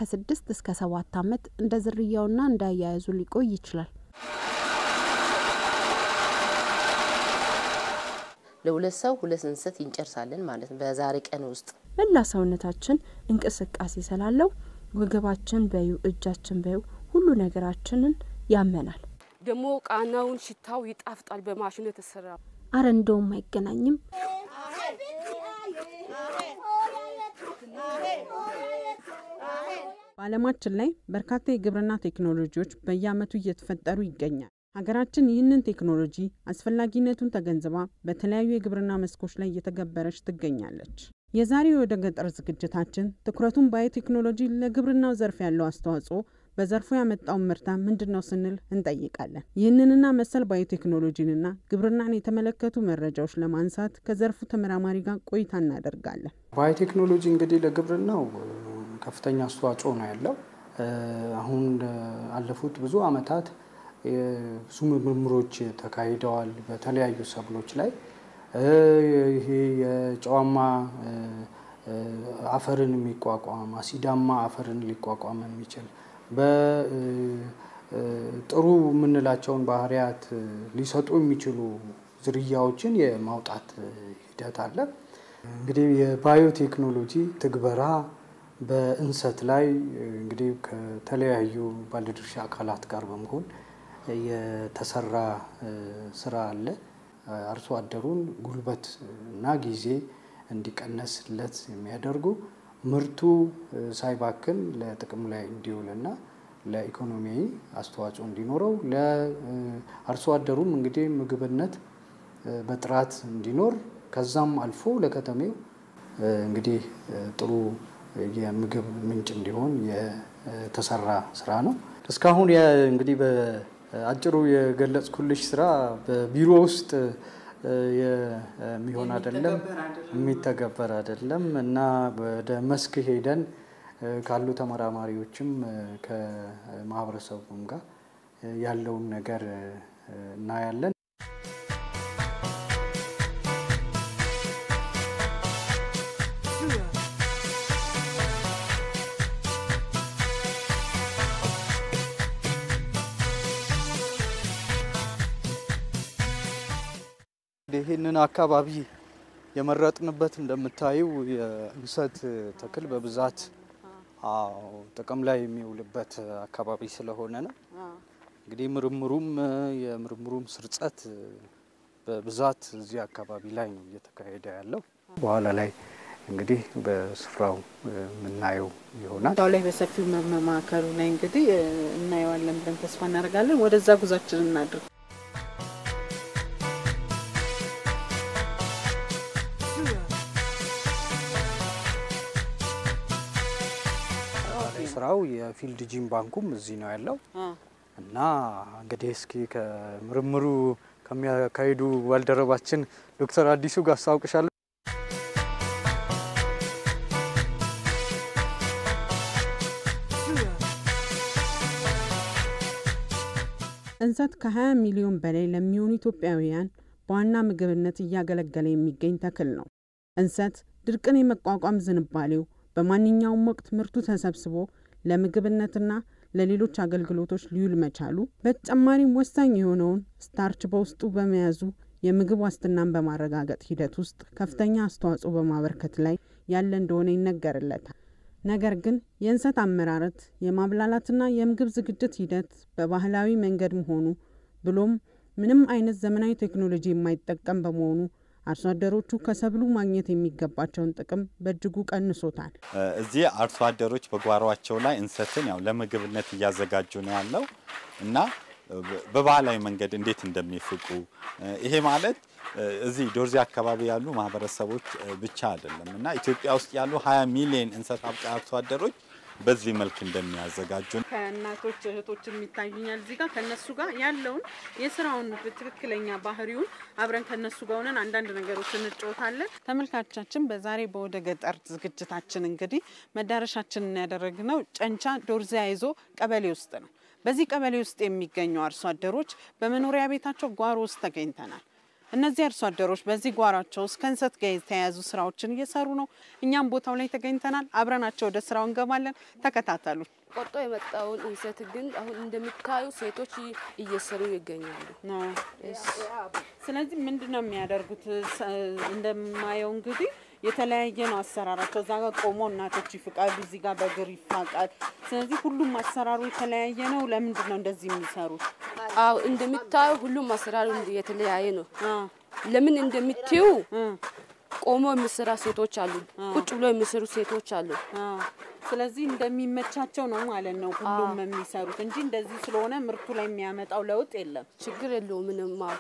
ከስድስት እስከ ሰባት ዓመት እንደ ዝርያውና እንደ አያያዙ ሊቆይ ይችላል። ለሁለት ሰው ሁለት እንሰት እንጨርሳለን ማለት ነው በዛሬ ቀን ውስጥ። መላ ሰውነታችን እንቅስቃሴ ስላለው ወገባችን በዩ እጃችን በዩ ሁሉ ነገራችንን ያመናል። ደግሞ ቃናውን ሽታው ይጣፍጣል። በማሽኑ የተሰራ አረ እንደውም አይገናኝም። በዓለማችን ላይ በርካታ የግብርና ቴክኖሎጂዎች በየዓመቱ እየተፈጠሩ ይገኛል። ሀገራችን ይህንን ቴክኖሎጂ አስፈላጊነቱን ተገንዝባ በተለያዩ የግብርና መስኮች ላይ እየተገበረች ትገኛለች። የዛሬው ወደ ገጠር ዝግጅታችን ትኩረቱን ባዮቴክኖሎጂ ለግብርናው ዘርፍ ያለው አስተዋጽኦ በዘርፉ ያመጣውን ምርታ ምንድን ነው ስንል እንጠይቃለን። ይህንንና መሰል ባዮቴክኖሎጂንና ግብርናን የተመለከቱ መረጃዎች ለማንሳት ከዘርፉ ተመራማሪ ጋር ቆይታ እናደርጋለን። ባዮቴክኖሎጂ እንግዲህ ለግብርናው ከፍተኛ አስተዋጽኦ ነው ያለው። አሁን አለፉት ብዙ አመታት ብዙ ምርምሮች ተካሂደዋል በተለያዩ ሰብሎች ላይ ይሄ የጨዋማ አፈርን የሚቋቋም አሲዳማ አፈርን ሊቋቋም የሚችል በጥሩ የምንላቸውን ባህሪያት ሊሰጡ የሚችሉ ዝርያዎችን የማውጣት ሂደት አለ። እንግዲህ የባዮቴክኖሎጂ ትግበራ በእንሰት ላይ እንግዲህ ከተለያዩ ባለድርሻ አካላት ጋር በመሆን የተሰራ ስራ አለ። አርሶ አደሩን ጉልበት እና ጊዜ እንዲቀነስለት የሚያደርጉ ምርቱ ሳይባክን ለጥቅም ላይ እንዲውልና ለኢኮኖሚያዊ አስተዋጽኦ እንዲኖረው ለአርሶ አደሩም እንግዲህ ምግብነት በጥራት እንዲኖር ከዛም አልፎ ለከተሜው እንግዲህ ጥሩ የምግብ ምንጭ እንዲሆን የተሰራ ስራ ነው። እስካሁን እንግዲህ በአጭሩ የገለጽኩልሽ ስራ በቢሮ ውስጥ የሚሆን አይደለም፣ የሚተገበር አይደለም እና ወደ መስክ ሄደን ካሉ ተመራማሪዎችም ከማህበረሰቡም ጋር ያለውን ነገር እናያለን። ይህንን አካባቢ የመረጥንበት እንደምታዩ የእንሰት ተክል በብዛት ጥቅም ላይ የሚውልበት አካባቢ ስለሆነ ነው። እንግዲህ ምርምሩም የምርምሩም ስርጸት በብዛት እዚህ አካባቢ ላይ ነው እየተካሄደ ያለው። በኋላ ላይ እንግዲህ በስፍራው የምናየው ይሆናል። ቦታው ላይ በሰፊው መማከሩ ላይ እንግዲህ እናየዋለን ብለን ተስፋ እናደርጋለን። ወደዛ ጉዟችን እናድርግ። ስራው የፊልድ ጂም ባንኩም እዚህ ነው ያለው እና እንግዲህ እስኪ ከምርምሩ ከሚያካሂዱ ባልደረባችን ዶክተር አዲሱ ጋር አስታውቅሻለሁ። እንሰት ከ20 ሚሊዮን በላይ ለሚሆኑ ኢትዮጵያውያን በዋና ምግብነት እያገለገለ የሚገኝ ተክል ነው። እንሰት ድርቅን የመቋቋም ዝንባሌው በማንኛውም ወቅት ምርቱ ተሰብስቦ ለምግብነትና ለሌሎች አገልግሎቶች ሊውል መቻሉ በተጨማሪም ወሳኝ የሆነውን ስታርች በውስጡ በመያዙ የምግብ ዋስትናን በማረጋገጥ ሂደት ውስጥ ከፍተኛ አስተዋጽኦ በማበርከት ላይ ያለ እንደሆነ ይነገርለታል። ነገር ግን የእንሰት አመራረት የማብላላትና የምግብ ዝግጅት ሂደት በባህላዊ መንገድ መሆኑ ብሎም ምንም አይነት ዘመናዊ ቴክኖሎጂ የማይጠቀም በመሆኑ አርሶ አደሮቹ ከሰብሉ ማግኘት የሚገባቸውን ጥቅም በእጅጉ ቀንሶታል። እዚህ አርሶ አደሮች በጓሯቸው ላይ እንሰትን ያው ለምግብነት እያዘጋጁ ነው ያለው እና በባህላዊ መንገድ እንዴት እንደሚፍቁ ይሄ ማለት እዚህ ዶርዜ አካባቢ ያሉ ማህበረሰቦች ብቻ አይደለም እና ኢትዮጵያ ውስጥ ያሉ 20 ሚሊዮን እንሰት አብቃይ አርሶ አደሮች በዚህ መልክ እንደሚያዘጋጁ ከእናቶች እህቶች የሚታዩኛል እዚህ ጋር ከእነሱ ጋር ያለውን የስራውን ትክክለኛ ባህሪውን አብረን ከእነሱ ጋር ሆነን አንዳንድ ነገሮች እንጫወታለን። ተመልካቾቻችን በዛሬ በወደ ገጠር ዝግጅታችን እንግዲህ መዳረሻችንን ያደረግነው ጨንቻ ዶርዜ አይዞ ቀበሌ ውስጥ ነው። በዚህ ቀበሌ ውስጥ የሚገኙ አርሶ አደሮች በመኖሪያ ቤታቸው ጓሮ ውስጥ ተገኝተናል። እነዚህ አርሶ አደሮች በዚህ ጓሯቸው ውስጥ ከእንሰት ጋር የተያያዙ ስራዎችን እየሰሩ ነው። እኛም ቦታው ላይ ተገኝተናል። አብረናቸው ወደ ስራው እንገባለን። ተከታተሉ። ቆርጦ የመጣውን እንሰት ግን አሁን እንደሚታዩ ሴቶች እየሰሩ ይገኛሉ። ስለዚህ ምንድን ነው የሚያደርጉት? ሰ- እንደማየው እንግዲህ የተለያየ ነው አሰራራቸው። እዛ ጋር ቆሞ እናቶች ይፍቃሉ፣ እዚህ ጋር በእግር ይፋቃል። ስለዚህ ሁሉም አሰራሩ የተለያየ ነው። ለምንድን ነው እንደዚህ የሚሰሩት? አዎ እንደሚታዩ ሁሉም አሰራሩ የተለያየ ነው። አ፣ ለምን እንደምትዩ እ፣ ቆሞ የሚሰራ ሴቶች አሉ፣ ቁጭ ብሎ የሚሰሩ ሴቶች አሉ። አ። ስለዚህ እንደሚመቻቸው ነው ማለት ነው ሁሉም የሚሰሩት እንጂ እንደዚህ ስለሆነ ምርቱ ላይ የሚያመጣው ለውጥ የለም። ችግር የለውም ምንም። አዎ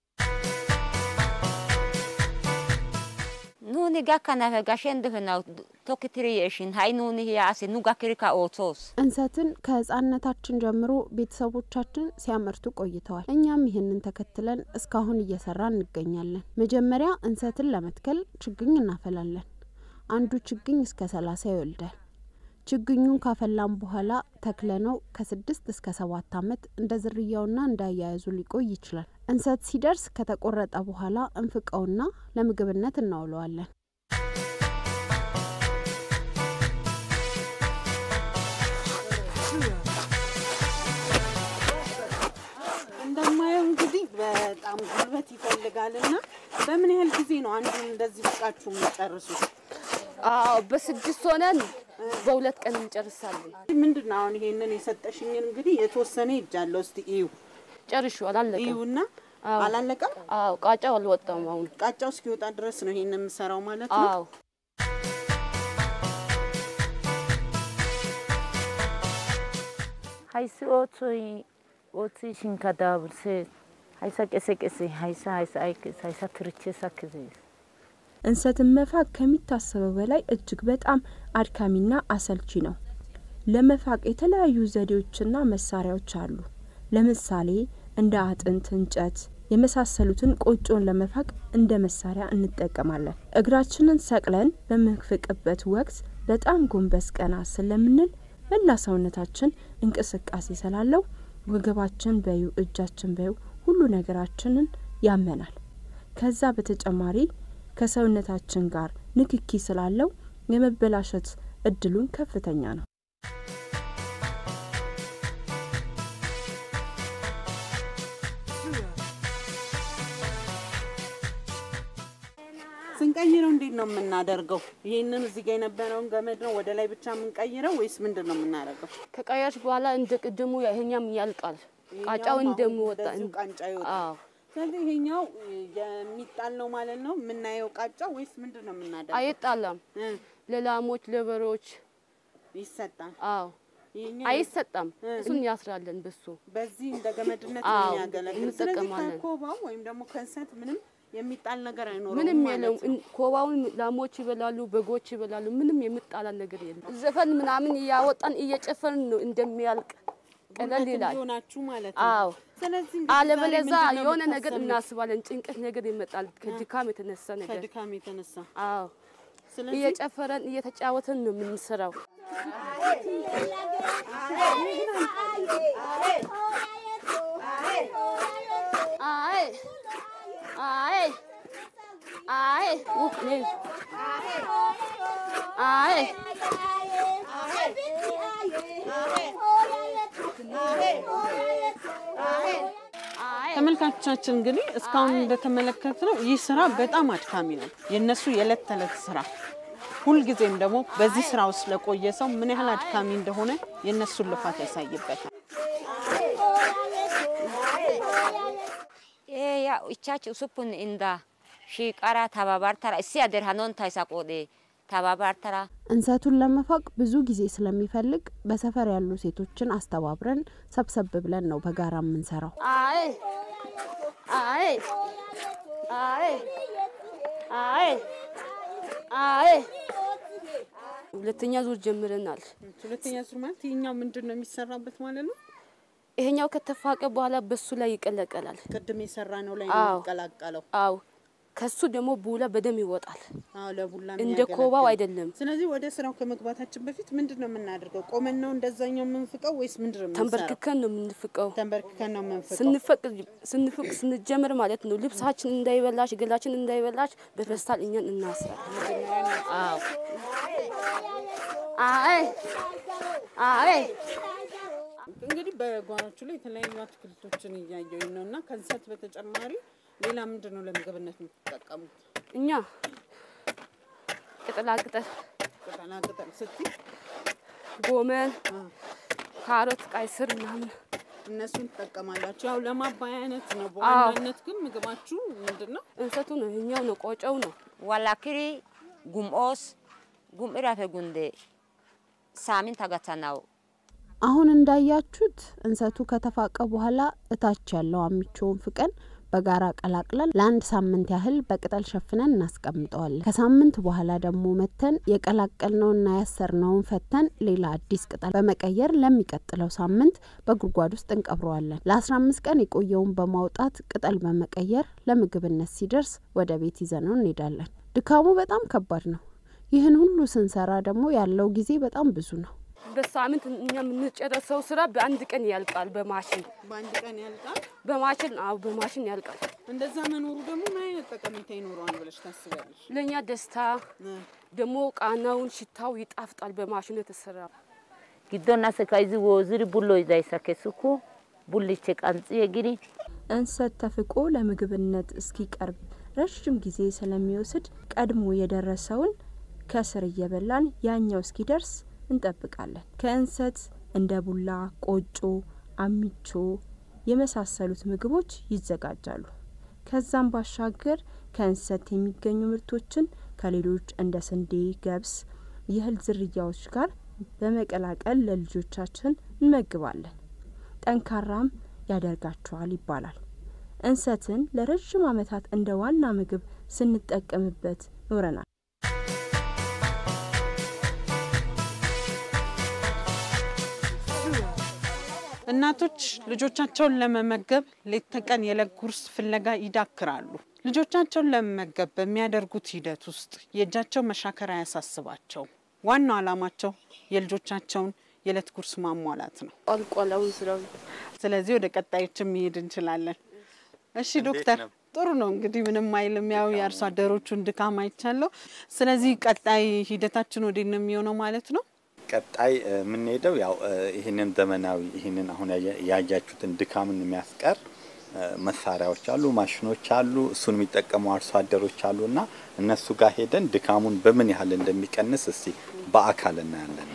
Nuuni gakkanafe gashen difinaw tokkitiri yeeshin ha'i nuuni hiyaasi nu gakkirika ootsoos. እንሰትን ከህፃንነታችን ጀምሮ ቤተሰቦቻችን ሲያመርቱ ቆይተዋል። እኛም ይህንን ተከትለን እስካሁን እየሰራ እንገኛለን። መጀመሪያ እንሰትን ለመትከል ችግኝ እናፈላለን። አንዱ ችግኝ እስከ ሰላሳ ይወልዳል። ችግኙን ካፈላን በኋላ ተክለነው ከስድስት እስከ ሰባት ዓመት እንደ ዝርያውና እንደ አያያዙ ሊቆይ ይችላል። እንሰት ሲደርስ ከተቆረጠ በኋላ እንፍቀውና ለምግብነት እናውለዋለን። እንደማየው እንግዲህ በጣም ጉልበት ይፈልጋል እና በምን ያህል ጊዜ ነው አንዱን እንደዚህ ፍቃችሁ የምጨርሱት? አዎ በስድስት ሆነን በሁለት ቀን እንጨርሳለን። ምንድን ነው አሁን ይሄንን የሰጠሽኝን እንግዲህ የተወሰነ ይጃለሁ። እስቲ እዩ ጨርሹ አላለቀም። እዩና አዎ። አላለቀም። አዎ ቃጫው አልወጣም አሁን። ቃጫው እስኪወጣ ድረስ ነው ይሄን የምሰራው ማለት ነው። አዎ Hayssi ootsoy ooththishinkka daaburssees. Hayssa qese qese hayssa hayssa aykkes hayssa tirichchees akkizees. እንሰትን መፋቅ ከሚታሰበው በላይ እጅግ በጣም አድካሚና አሰልቺ ነው። ለመፋቅ የተለያዩ ዘዴዎችና መሳሪያዎች አሉ። ለምሳሌ እንደ አጥንት፣ እንጨት የመሳሰሉትን ቆጮን ለመፋቅ እንደ መሳሪያ እንጠቀማለን። እግራችንን ሰቅለን በምንፍቅበት ወቅት በጣም ጎንበስ ቀና ስለምንል መላ ሰውነታችን እንቅስቃሴ ስላለው ወገባችን በዩ እጃችን በዩ ሁሉ ነገራችንን ያመናል። ከዛ በተጨማሪ ከሰውነታችን ጋር ንክኪ ስላለው የመበላሸት እድሉን ከፍተኛ ነው። ስንቀይረው እንዴት ነው የምናደርገው? ይሄንን እዚህ ጋር የነበረውን ገመድ ነው ወደ ላይ ብቻ የምንቀይረው ወይስ ምንድን ነው የምናደርገው? ከቀያሽ በኋላ እንደ ቅድሙ ይሄኛም ያልቃል። ቃጫው ይሄኛውም አሁን እንደሚወጣ ወደዚሁ ቃንጫ ይወጣል። አዎ ስለዚህ ይሄኛው የሚጣል ነው ማለት ነው የምናየው ቃጫ ወይስ ምንድን ነው የምናደርገው? አይጣላም። እ፣ ለላሞች ለበሮች ይሰጣል። አዎ ይሄኛው አይሰጣም። እ። እሱን ያስራለን በሱ በዚህ እንደ ገመድነት አዎ፣ የሚያገለግል ስለዚህ እንጠቀማለን። ከኮባው ወይም ደግሞ ከእንሰት ምንም የሚጣል ነገር አይኖረውም ምንም ማለት የለውም። ነው። እን- ኮባውን ላሞች ይበላሉ፣ በጎች ይበላሉ። ምንም የምጣላ ነገር የለም። ዘፈን ምናምን እያወጣን እየጨፈርን ነው እንደሚያልቅ ቀለል ጉልበት ይላል። እንዲሆናችሁ ማለት ነው። አዎ ስለዚህ እንግዲህ ዛሬ አለበለዛ ምንድን ነው የሆነ ነገር የምታሰሙት? እናስባለን። ጭንቀት ነገር ይመጣል ከድካም የተነሳ ነገር። ከድካም የተነሳ አዎ ስለዚህ እየጨፈረን እየተጫወተን ነው የምንሰራው። አይ አይ አይ ውህ ኔ አይ አይ ተመልካቾቻችን እንግዲህ እስካሁን እንደተመለከትነው ይህ ስራ በጣም አድካሚ ነው። የእነሱ የዕለት ተዕለት ስራ ሁልጊዜም ደግሞ በዚህ ስራ ውስጥ ለቆየ ሰው ምን ያህል አድካሚ እንደሆነ የእነሱን ልፋት ያሳይበታል። Ee yaa ichchaachi usuppun inda shiiqara tababartara issi ader hanontaysa qoodhe tababartara እንሰቱን ለመፋቅ ብዙ ጊዜ ስለሚፈልግ በሰፈር ያሉ ሴቶችን አስተባብረን ሰብሰብ ብለን ነው በጋራ የምንሰራው። አይ አይ አይ አይ አይ ሁለተኛ ዙር ጀምረናል። ሁለተኛ ዙር ማለት ይህኛው ምንድን ነው የሚሰራበት ማለት ነው? ይሄኛው ከተፋቀ በኋላ በሱ ላይ ይቀለቀላል። ቅድም የሰራ ነው ላይ አዎ። ነው የሚቀላቀለው። አው ከሱ ደግሞ ቡላ በደም ይወጣል። አዎ ለቡላ እንደ የሚያገለግል። ኮባው አይደለም። ስለዚህ ወደ ስራው ከመግባታችን በፊት ምንድን ነው የምናደርገው? ቆመን ነው እንደዛኛው የምንፍቀው ወይስ ምንድን ነው የምንሰራው? ተንበርክከን ነው የምንፍቀው። ተንበርክከን ነው የምንፍቀው። ስንፈቅ ስንፍቅ ስንጀምር ማለት ነው ልብሳችን እንዳይበላሽ ገላችን እንዳይበላሽ በፌስታል እኛን እናስራለን። አዎ አይ አይ እንግዲህ በጓሮቹ ላይ የተለያዩ አትክልቶችን እያየሁኝ ነው እና ከእንሰት በተጨማሪ ሌላ ምንድን ነው ለምግብነት የምትጠቀሙት? እኛ ቅጠላ ቅጠል ቅጠላ ቅጠል ስትይ ጎመን፣ ካሮት፣ ቀይ ስር ምናምን እነሱን ትጠቀማላችሁ። ያው ለማባያ አይነት ነው። በዋናነት ግን ምግባችሁ ምንድን ነው? እንሰቱ ነው እኛው ነው ቆጨው ነው walakiri gum'oos gum'iraafe gunde saaminta gattanawu አሁን እንዳያችሁት እንሰቱ ከተፋቀ በኋላ እታች ያለው አምቾውን ፍቀን በጋራ ቀላቅለን ለአንድ ሳምንት ያህል በቅጠል ሸፍነን እናስቀምጠዋለን። ከሳምንት በኋላ ደግሞ መተን የቀላቀልነውና ያሰርነውን ፈተን ሌላ አዲስ ቅጠል በመቀየር ለሚቀጥለው ሳምንት በጉድጓድ ውስጥ እንቀብረዋለን። ለአስራ አምስት ቀን የቆየውን በማውጣት ቅጠል በመቀየር ለምግብነት ሲደርስ ወደ ቤት ይዘነው እንሄዳለን። ድካሙ በጣም ከባድ ነው። ይህን ሁሉ ስንሰራ ደግሞ ያለው ጊዜ በጣም ብዙ ነው። በሳምንት እኛ የምንጨረሰው ስራ በአንድ ቀን ያልቃል። በማሽን በአንድ ቀን ያልቃል። በማሽን አዎ በማሽን ያልቃል። እንደዛ መኖሩ ደግሞ ምን አይነት ጠቀሜታ ይኖረዋል ብለሽ ታስቢያለሽ? ለእኛ ደስታ ደግሞ ቃናውን ሽታው ይጣፍጣል። በማሽኑ የተሰራ giddon ase kayzi wooziri bulloydayssa kessuku bulliche qanxi yeggidi እንሰት ተፍቆ ለምግብነት እስኪቀርብ ረዥም ጊዜ ስለሚወስድ ቀድሞ የደረሰውን ከስር እየበላን ያኛው እስኪደርስ እንጠብቃለን። ከእንሰት እንደ ቡላ፣ ቆጮ፣ አሚቾ የመሳሰሉት ምግቦች ይዘጋጃሉ። ከዛም ባሻገር ከእንሰት የሚገኙ ምርቶችን ከሌሎች እንደ ስንዴ፣ ገብስ፣ የእህል ዝርያዎች ጋር በመቀላቀል ለልጆቻችን እንመግባለን። ጠንካራም ያደርጋቸዋል ይባላል። እንሰትን ለረዥም ዓመታት እንደ ዋና ምግብ ስንጠቀምበት ኖረናል። እናቶች ልጆቻቸውን ለመመገብ ሌት ተቀን የዕለት ጉርስ ፍለጋ ይዳክራሉ። ልጆቻቸውን ለመመገብ በሚያደርጉት ሂደት ውስጥ የእጃቸው መሻከር አያሳስባቸው። ዋናው ዓላማቸው የልጆቻቸውን የዕለት ጉርስ ማሟላት ነው። አልቋላውን ስራው ስለዚህ ወደ ቀጣዮችን መሄድ እንችላለን። እሺ ዶክተር፣ ጥሩ ነው እንግዲህ ምንም አይልም። ያው የአርሶ አደሮቹን ድካም አይቻለሁ። ስለዚህ ቀጣይ ሂደታችን ወዴት ነው የሚሆነው ማለት ነው? ቀጣይ እ፣ የምንሄደው ያው እ፣ ይህንን ዘመናዊ ይህንን አሁን ያየ- ያያችሁትን ድካምን የሚያስቀር እ፣ መሳሪያዎች አሉ፣ ማሽኖች አሉ። እሱን የሚጠቀሙ አርሶ አደሮች አሉ እና እነሱ ጋር ሄደን ድካሙን በምን ያህል እንደሚቀንስ እስቲ በአካል እናያለን።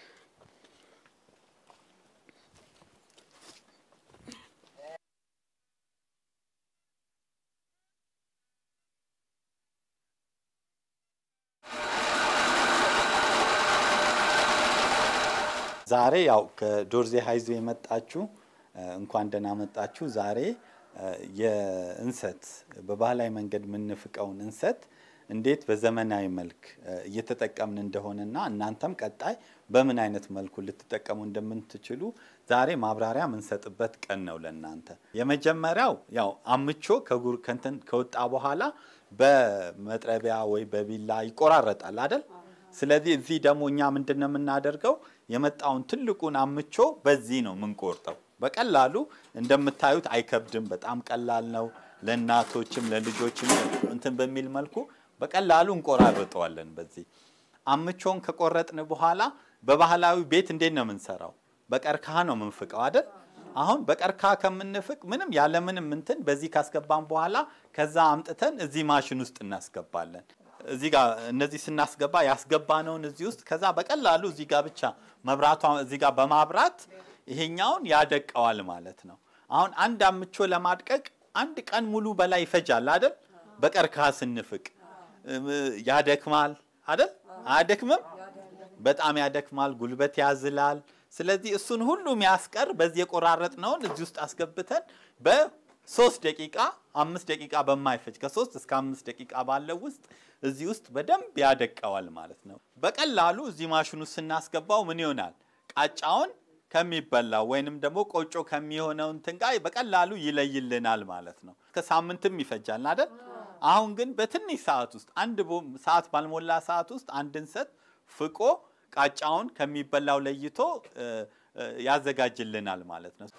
ዛሬ ያው ከዶርዜ ሀይዞ የመጣችሁ እ፣ እንኳን ደህና መጣችሁ። ዛሬ እ፣ የእንሰት በባህላዊ መንገድ የምንፍቀውን እንሰት እንዴት በዘመናዊ መልክ እ፣ እየተጠቀምን እንደሆነና እናንተም ቀጣይ በምን አይነት መልኩ ልትጠቀሙ እንደምትችሉ ዛሬ ማብራሪያ የምንሰጥበት ቀን ነው ለእናንተ። የመጀመሪያው ያው አምቾ ከጉር ከንትን ከወጣ በኋላ በመጥረቢያ ወይ በቢላ ይቆራረጣል አይደል? ስለዚህ እዚህ ደግሞ እኛ ምንድን ነው የምናደርገው? የመጣውን ትልቁን አምቾ በዚህ ነው የምንቆርጠው። በቀላሉ እንደምታዩት አይከብድም። በጣም ቀላል ነው። ለእናቶችም ለልጆችም እንትን በሚል መልኩ በቀላሉ እንቆራርጠዋለን። በዚህ አምቾን ከቆረጥን በኋላ በባህላዊ ቤት እንዴት ነው የምንሰራው? በቀርከሃ ነው የምንፍቀው አይደል? አሁን በቀርከሃ ከምንፍቅ ምንም ያለምንም እንትን በዚህ ካስገባን በኋላ ከዛ አምጥተን እዚህ ማሽን ውስጥ እናስገባለን። እዚህ ጋር እነዚህ ስናስገባ ያስገባነውን እዚህ ውስጥ ከዛ በቀላሉ እዚህ ጋር ብቻ መብራቷ እዚህ ጋር በማብራት ይሄኛውን ያደቀዋል ማለት ነው። አሁን አንድ አምቾ ለማድቀቅ አንድ ቀን ሙሉ በላይ ይፈጃል አይደል? በቀርከሃ ስንፍቅ እም፣ ያደክማል አይደል? አያደክምም? በጣም ያደክማል፣ ጉልበት ያዝላል። ስለዚህ እሱን ሁሉ የሚያስቀር በዚህ የቆራረጥነውን እዚህ ውስጥ አስገብተን በሶስት ደቂቃ አምስት ደቂቃ በማይፈጅ ከሶስት እስከ አምስት ደቂቃ ባለው ውስጥ እዚህ ውስጥ በደንብ ያደቀዋል ማለት ነው። በቀላሉ እዚህ ማሽኑ ስናስገባው ምን ይሆናል? ቃጫውን ከሚበላው ወይንም ደግሞ ቆጮ ከሚሆነው እንትን ጋር በቀላሉ ይለይልናል ማለት ነው። ከሳምንትም ይፈጃል አይደል? አሁን ግን በትንሽ ሰዓት ውስጥ አንድ ሰዓት ባልሞላ ሰዓት ውስጥ አንድ እንሰት ፍቆ ቃጫውን ከሚበላው ለይቶ ያዘጋጅልናል ማለት ነው።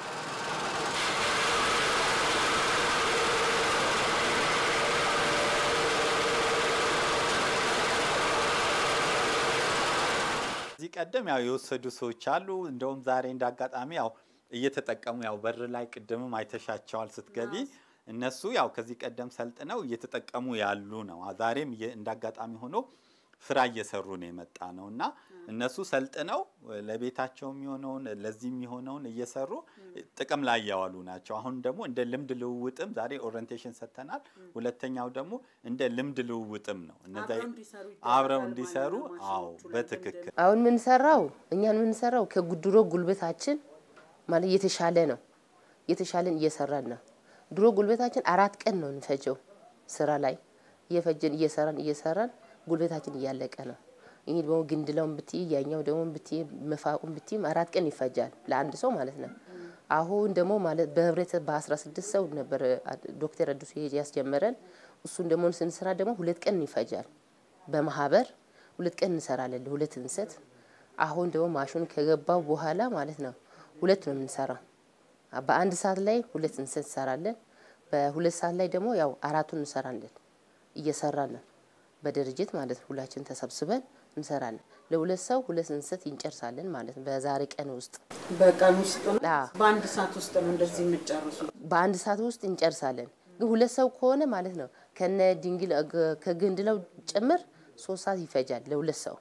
እዚህ ቀደም ያው የወሰዱ ሰዎች አሉ። እንደውም ዛሬ እንደ አጋጣሚ ያው እየተጠቀሙ ያው በር ላይ ቅድምም አይተሻቸዋል ስትገቢ እነሱ ያው ከዚህ ቀደም ሰልጥነው እየተጠቀሙ ያሉ ነው። ዛሬም እንደ አጋጣሚ ሆኖ ስራ እየሰሩ ነው የመጣ ነው እና እነሱ ሰልጥነው ለቤታቸው የሚሆነውን ለዚህ የሚሆነውን እየሰሩ ጥቅም ላይ እያዋሉ ናቸው። አሁን ደግሞ እንደ ልምድ ልውውጥም ዛሬ ኦሪንቴሽን ሰጥተናል። ሁለተኛው ደግሞ እንደ ልምድ ልውውጥም ነው። እነዛ አብረው እንዲሰሩ አዎ፣ በትክክል አሁን የምንሰራው እኛን የምንሰራው ከድሮ ጉልበታችን ማለት የተሻለ ነው። የተሻለን እየሰራን ነው። ድሮ ጉልበታችን አራት ቀን ነው እንፈጀው ስራ ላይ እየፈጀን እየሰራን እየሰራን ጉልበታችን እያለቀ ነው። ይህ ደግሞ ግንድለውን ብትይ ያኛው ደግሞ ብትይ መፋቁን ብትይም አራት ቀን ይፈጃል ለአንድ ሰው ማለት ነው። አሁን ደግሞ ማለት በህብረት በአስራ ስድስት ሰው ነበር ዶክተር አዲሱ ያስጀመረን። እሱን ደግሞ ስንሰራ ደግሞ ሁለት ቀን ይፈጃል። በማህበር ሁለት ቀን እንሰራለን ለሁለት እንሰት። አሁን ደግሞ ማሽኑ ከገባው በኋላ ማለት ነው ሁለት ነው የምንሰራው። በአንድ ሰዓት ላይ ሁለት እንሰት እንሰራለን። በሁለት ሰዓት ላይ ደግሞ ያው አራቱን እንሰራለን። እየሰራን ነው በድርጅት ማለት ነው። ሁላችን ተሰብስበን እንሰራለን። ለሁለት ሰው ሁለት እንሰት እንጨርሳለን ማለት ነው በዛሬ ቀን ውስጥ በቀን ውስጥ በአንድ ሰዓት ውስጥ ነው እንደዚህ የምጨርሱ? በአንድ ሰዓት ውስጥ እንጨርሳለን። ግን ሁለት ሰው ከሆነ ማለት ነው ከነ ድንግል ከግንድለው ጭምር ሶስት ሰዓት ይፈጃል ለሁለት ሰው።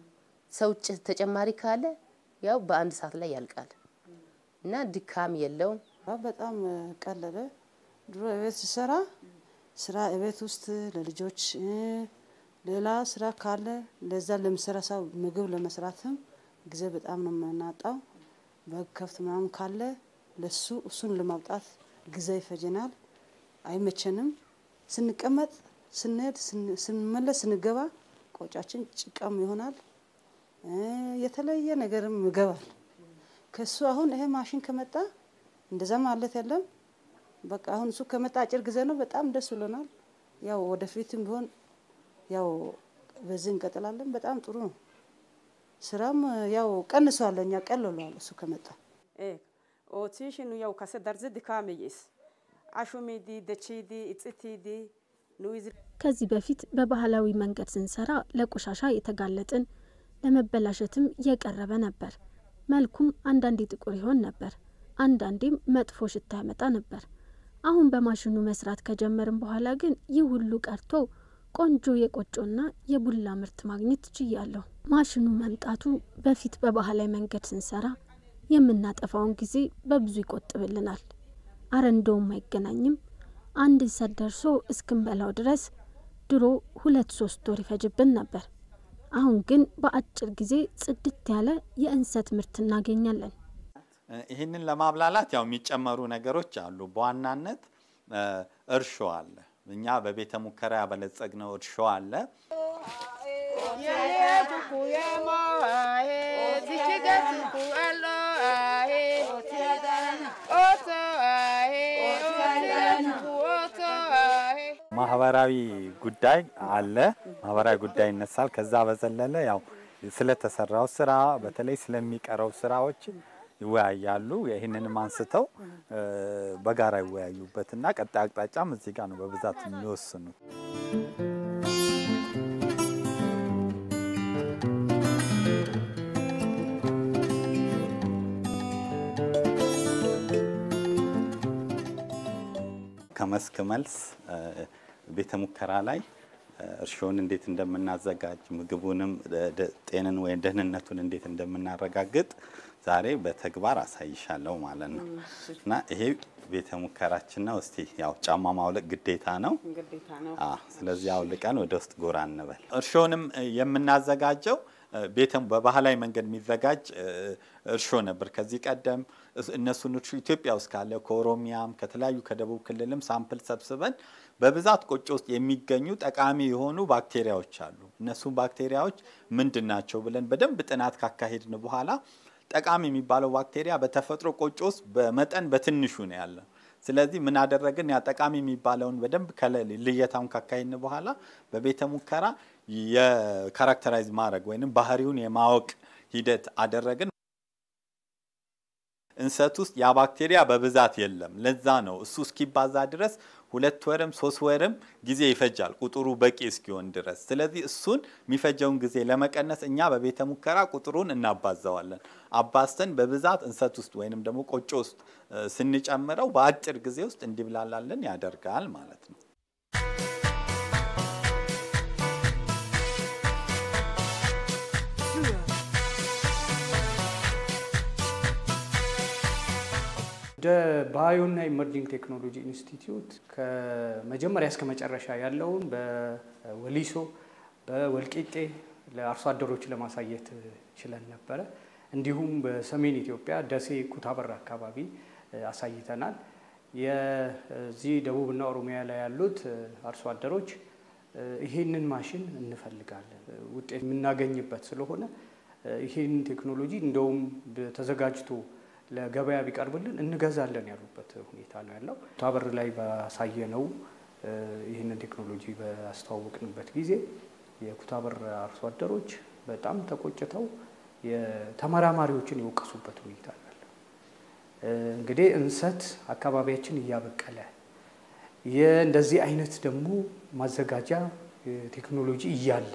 ሰው ተጨማሪ ካለ ያው በአንድ ሰዓት ላይ ያልቃል እና ድካም የለውም። በጣም ቀለለ። ድሮ እቤት ስሰራ ስራ እቤት ውስጥ ለልጆች ሌላ ስራ ካለ ለዛ ለምሰራ ሰው ምግብ ለመስራትም ጊዜ በጣም ነው የምናጣው። በግ ከብት ምናምን ካለ ለሱ እሱን ለማውጣት ጊዜ ይፈጀናል፣ አይመቸንም። ስንቀመጥ፣ ስንሄድ፣ ስንመለስ፣ ስንገባ ቆጫችን ጭቃም ይሆናል፣ የተለየ ነገርም ይገባል። ከሱ አሁን ይሄ ማሽን ከመጣ እንደዛ ማለት የለም። በቃ አሁን እሱ ከመጣ አጭር ጊዜ ነው። በጣም ደስ ብሎናል። ያው ወደፊትም ቢሆን ያው በዚህ እንቀጥላለን። በጣም ጥሩ ነው። ስራም ያው ቀንሷል፣ እኛ ቀልሏል እሱ ከመጣ ኦቲሽኑ ያው ከሰ ደርዝ ድካምይስ አሹሚዲ ደቺዲ እጽቲዲ ኑይዝ ከዚህ በፊት በባህላዊ መንገድ ስንሰራ ለቆሻሻ የተጋለጥን ለመበላሸትም የቀረበ ነበር። መልኩም አንዳንዴ ጥቁር ይሆን ነበር፣ አንዳንዴም መጥፎ ሽታ ያመጣ ነበር። አሁን በማሽኑ መስራት ከጀመርን በኋላ ግን ይህ ሁሉ ቀርቶ ቆንጆ የቆጮና የቡላ ምርት ማግኘት ችያለሁ። ማሽኑ መምጣቱ በፊት በባህላዊ መንገድ ስንሰራ የምናጠፋውን ጊዜ በብዙ ይቆጥብልናል። አረ እንደውም አይገናኝም። አንድ እንሰት ደርሶ እስክንበላው ድረስ ድሮ ሁለት ሶስት ወር ይፈጅብን ነበር። አሁን ግን በአጭር ጊዜ ጽድት ያለ የእንሰት ምርት እናገኛለን። ይህንን ለማብላላት ያው የሚጨመሩ ነገሮች አሉ። በዋናነት እርሾ አለ። እኛ በቤተ ሙከራ ያበለጸግነው እርሾ አለ። ማህበራዊ ጉዳይ አለ። ማህበራዊ ጉዳይ ይነሳል። ከዛ በዘለለ ያው ስለተሰራው ስራ በተለይ ስለሚቀረው ስራዎች ይወያያሉ። ይህንንም አንስተው በጋራ ይወያዩበትና ቀጣይ አቅጣጫም እዚህ ጋር ነው በብዛት የሚወስኑት። ከመስክ መልስ ቤተ ሙከራ ላይ እርሾን እንዴት እንደምናዘጋጅ ምግቡንም ጤንን ወይም ደህንነቱን እንዴት እንደምናረጋግጥ ዛሬ በተግባር አሳይሻለሁ ማለት ነው እና ይሄ ቤተ ሙከራችን ነው። እስቲ ያው ጫማ ማውለቅ ግዴታ ነው። ግዴታ ነው። ስለዚህ አውልቀን ወደ ውስጥ ጎራ እንበል። እርሾንም የምናዘጋጀው ቤተ በባህላዊ መንገድ የሚዘጋጅ እርሾ ነበር ከዚህ ቀደም። እነሱን እርሾ ኢትዮጵያ ውስጥ ካለ ከኦሮሚያም ከተለያዩ ከደቡብ ክልልም ሳምፕል ሰብስበን በብዛት ቆጮ ውስጥ የሚገኙ ጠቃሚ የሆኑ ባክቴሪያዎች አሉ። እነሱም ባክቴሪያዎች ምንድን ናቸው ብለን በደንብ ጥናት ካካሄድን በኋላ ጠቃሚ የሚባለው ባክቴሪያ በተፈጥሮ ቆጮ ውስጥ በመጠን በትንሹ ነው ያለው። ስለዚህ ምን አደረግን? ያ ጠቃሚ የሚባለውን በደንብ ልየታውን ካካሄድን በኋላ በቤተ ሙከራ የካራክተራይዝ ማድረግ ወይም ባህሪውን የማወቅ ሂደት አደረግን። እንሰት ውስጥ ያ ባክቴሪያ በብዛት የለም። ለዛ ነው እሱ እስኪባዛ ድረስ ሁለት ወርም ሶስት ወርም ጊዜ ይፈጃል ቁጥሩ በቂ እስኪሆን ድረስ። ስለዚህ እሱን የሚፈጀውን ጊዜ ለመቀነስ እኛ በቤተ ሙከራ ቁጥሩን እናባዛዋለን። አባዝተን በብዛት እንሰት ውስጥ ወይንም ደግሞ ቆጮ ውስጥ ስንጨምረው በአጭር ጊዜ ውስጥ እንዲብላላልን ያደርጋል ማለት ነው። ወደ ባዮና ኢመርጂንግ ቴክኖሎጂ ኢንስቲትዩት ከመጀመሪያ እስከ መጨረሻ ያለውን በወሊሶ በወልቂጤ ለአርሶ አደሮች ለማሳየት ችለን ነበረ። እንዲሁም በሰሜን ኢትዮጵያ ደሴ ኩታበር አካባቢ አሳይተናል። የዚህ ደቡብና ኦሮሚያ ላይ ያሉት አርሶ አደሮች ይሄንን ማሽን እንፈልጋለን፣ ውጤት የምናገኝበት ስለሆነ ይህን ቴክኖሎጂ እንደውም ተዘጋጅቶ ለገበያ ቢቀርብልን እንገዛለን ያሉበት ሁኔታ ነው ያለው። ኩታበር ላይ ባሳየነው ይህንን ቴክኖሎጂ ባስተዋወቅንበት ጊዜ የኩታበር አርሶ አደሮች በጣም ተቆጭተው የተመራማሪዎችን የወቀሱበት ሁኔታ ነው ያለው። እንግዲህ እንሰት አካባቢያችን እያበቀለ እንደዚህ አይነት ደግሞ ማዘጋጃ ቴክኖሎጂ እያለ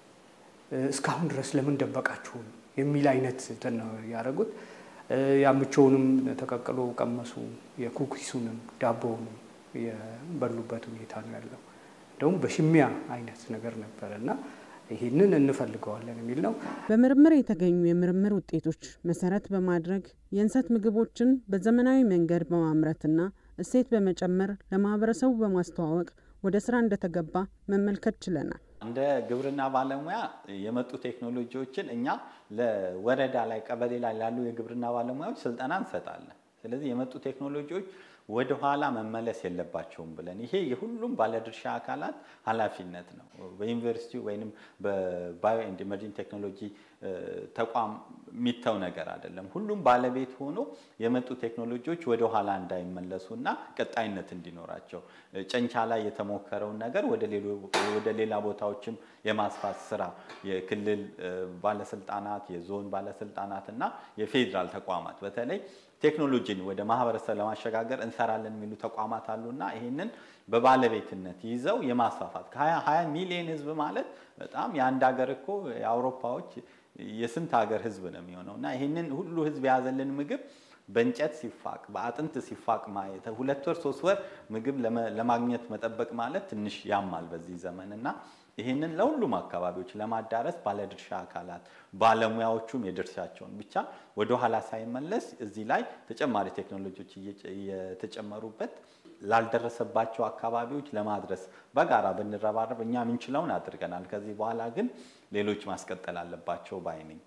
እስካሁን ድረስ ለምን ደበቃችሁን የሚል አይነት እንትን ነው ያደረጉት። ያምቾውንም ተቀቅሎ ቀመሱ፣ የኩኪሱንም ዳቦውንም የበሉበት ሁኔታ ነው ያለው። እንደውም በሽሚያ አይነት ነገር ነበረ እና ይህንን እንፈልገዋለን የሚል ነው። በምርምር የተገኙ የምርምር ውጤቶች መሰረት በማድረግ የእንሰት ምግቦችን በዘመናዊ መንገድ በማምረትና እሴት በመጨመር ለማህበረሰቡ በማስተዋወቅ ወደ ስራ እንደተገባ መመልከት ችለናል። እንደ ግብርና ባለሙያ የመጡ ቴክኖሎጂዎችን እኛ ለወረዳ ላይ ቀበሌ ላይ ላሉ የግብርና ባለሙያዎች ስልጠና እንሰጣለን። ስለዚህ የመጡ ቴክኖሎጂዎች ወደ ኋላ መመለስ የለባቸውም ብለን ይሄ የሁሉም ባለድርሻ አካላት ኃላፊነት ነው። በዩኒቨርሲቲ ወይም በባዮ ኤንድ ኢመርጂንግ ቴክኖሎጂ ተቋም የሚተው ነገር አይደለም። ሁሉም ባለቤት ሆኖ የመጡ ቴክኖሎጂዎች ወደ ኋላ እንዳይመለሱ እና ቀጣይነት እንዲኖራቸው ጨንቻ ላይ የተሞከረውን ነገር ወደ ሌላ ቦታዎችም የማስፋት ስራ የክልል ባለስልጣናት፣ የዞን ባለስልጣናት እና የፌዴራል ተቋማት በተለይ ቴክኖሎጂን ወደ ማህበረሰብ ለማሸጋገር እንሰራለን የሚሉ ተቋማት አሉና ይህንን በባለቤትነት ይዘው የማስፋፋት ከ20 ሚሊዮን ህዝብ ማለት በጣም የአንድ ሀገር እኮ የአውሮፓዎች የስንት ሀገር ህዝብ ነው የሚሆነው እና ይህንን ሁሉ ህዝብ የያዘልን ምግብ በእንጨት ሲፋቅ በአጥንት ሲፋቅ ማየት ሁለት ወር ሶስት ወር ምግብ ለማግኘት መጠበቅ ማለት ትንሽ ያማል በዚህ ዘመን እና ይህንን ለሁሉም አካባቢዎች ለማዳረስ ባለድርሻ አካላት ባለሙያዎቹም የድርሻቸውን ብቻ ወደ ኋላ ሳይመለስ እዚህ ላይ ተጨማሪ ቴክኖሎጂዎች እየተጨመሩበት ላልደረሰባቸው አካባቢዎች ለማድረስ በጋራ ብንረባረብ እኛ የምንችለውን አድርገናል። ከዚህ በኋላ ግን ሌሎች ማስቀጠል አለባቸው ባይ ነኝ።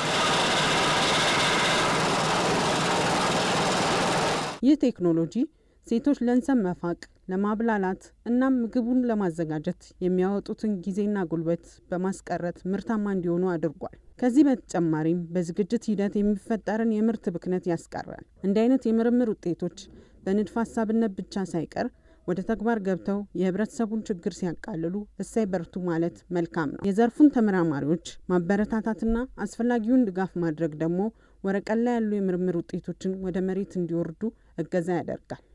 ይህ ቴክኖሎጂ ሴቶች ለእንሰት መፋቅ ለማብላላት እናም ምግቡን ለማዘጋጀት የሚያወጡትን ጊዜና ጉልበት በማስቀረት ምርታማ እንዲሆኑ አድርጓል። ከዚህ በተጨማሪም በዝግጅት ሂደት የሚፈጠርን የምርት ብክነት ያስቀራል። እንዲህ አይነት የምርምር ውጤቶች በንድፈ ሀሳብነት ብቻ ሳይቀር ወደ ተግባር ገብተው የህብረተሰቡን ችግር ሲያቃልሉ እሳይ በርቱ ማለት መልካም ነው። የዘርፉን ተመራማሪዎች ማበረታታትና አስፈላጊውን ድጋፍ ማድረግ ደግሞ ወረቀት ላይ ያሉ የምርምር ውጤቶችን ወደ መሬት እንዲወርዱ እገዛ ያደርጋል።